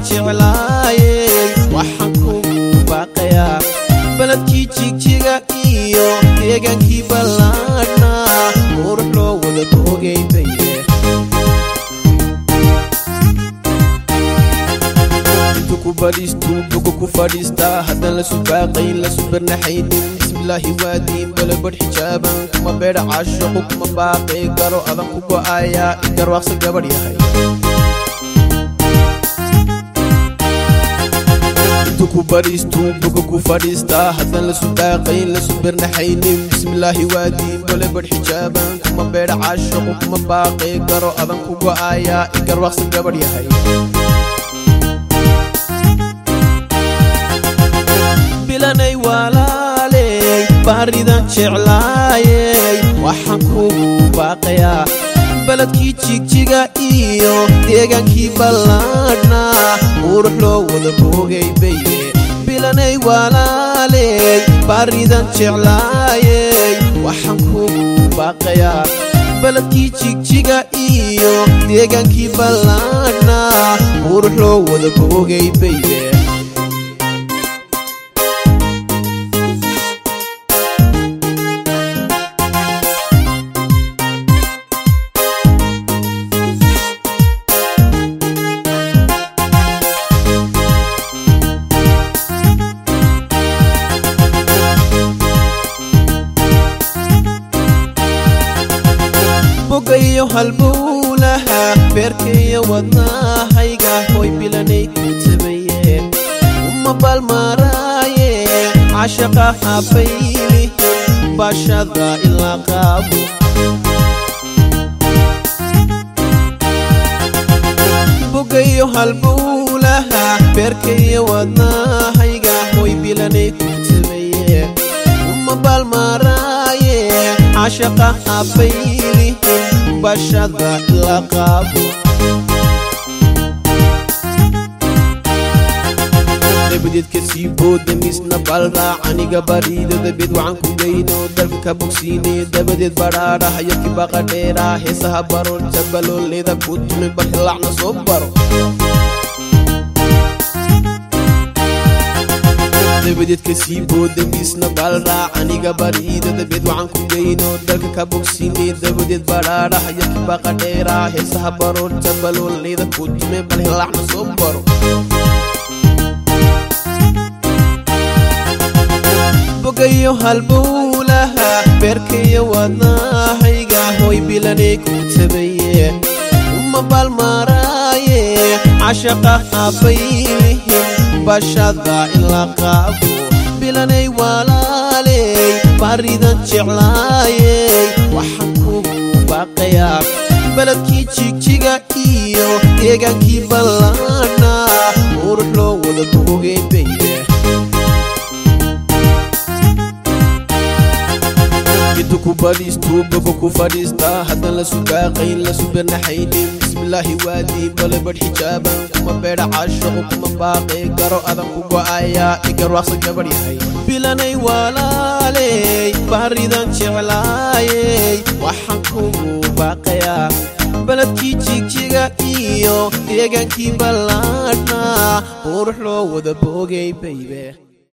jeclaayey waxaan kugu baaqayaa baladkii jigjiga iyo deegaankii ballaadhna qurux loo wada boogay baye intu ku badhiistu buga ku fadhiistaa haddaan la subaaqayn la subarnaxaynin bismillaahi waadiin balabadh xijaaban kuma beedha caashaqu kuma baaqay garo adan ku go'ayaa igarwaaqsa gabadh yahay intu ku badhiistu buga ku fadhiistaa haddaan la subaaqayn la subarnaxaynin bismillaahi waadiin balabadh xijaaban kuma beedha caashaqu kuma baaqay garo adan ku go'ayaa igarwaaqsa gabadh yahay bilanay walaaley baaridan jeclaayey waxaan kugu baaqayaa baladkii jigjiga iyo deegaankii ballaadhna qurux loo wada boogay baye bilanay walaaley baaridan jeclaayey waxaan kugu baaqayaa baladkii jigjiga iyo deegaankii ballaadhna qurux loo wada boogay baye bogayo halbowlaha beerkaiyo wadnahayga hoy bilanay ku tabayeen uma balmaraaye cashaqa habaylihin bashada ilaa qaabo bogayo halbowlaha beerkaiyo wadnahayga hoy bilanay ku tabayeen uma balmaraaye cashaqa habaylihin bashada la qaabo dabadeed ka sii booda misna balraac aniga bariida dabeed waxaan ku geyno dalka ka bogsiinay dabadeed badhaadha hayadkii baqadheera heesaha baro jabalooleeda ku tumi barhilaacna soo baro dabadeed ka sii booda miisna balraac aniga bariida dabeed waxaan ku geyno dalka ka bogsiinay dabadeed badhaadha hayadkii baqadheera heesaha baro jabalooleeda ku tume balhilaacna soo baro bogayo halbowlaha beerkaiyo wadnahayga hoy bilanay ku tabaye uma balmaraaye cashaqa habaylihin bashada in la qaabo bilanay walaaley baaridan jeclaayey waxaan kugu baaqayaa baladkii jigjiga iyo deegaankii ballaadhna qurux loo wada boogay baye intu ku badhiistu buga ku fadhiistaa haddaan la subaaqayn la subarnaxaynin bismillaahi waadiin balabadh xijaaban kuma beedha caashaqu kuma baaqay garo adan ku go'ayaa igarwaaqsa gabadh yahay bilanay walaaley baaridan jeclaayey waxaan kugu baaqayaa baladkii jigjiga iyo deegaankii ballaadhna qurux loo wada boogay baybe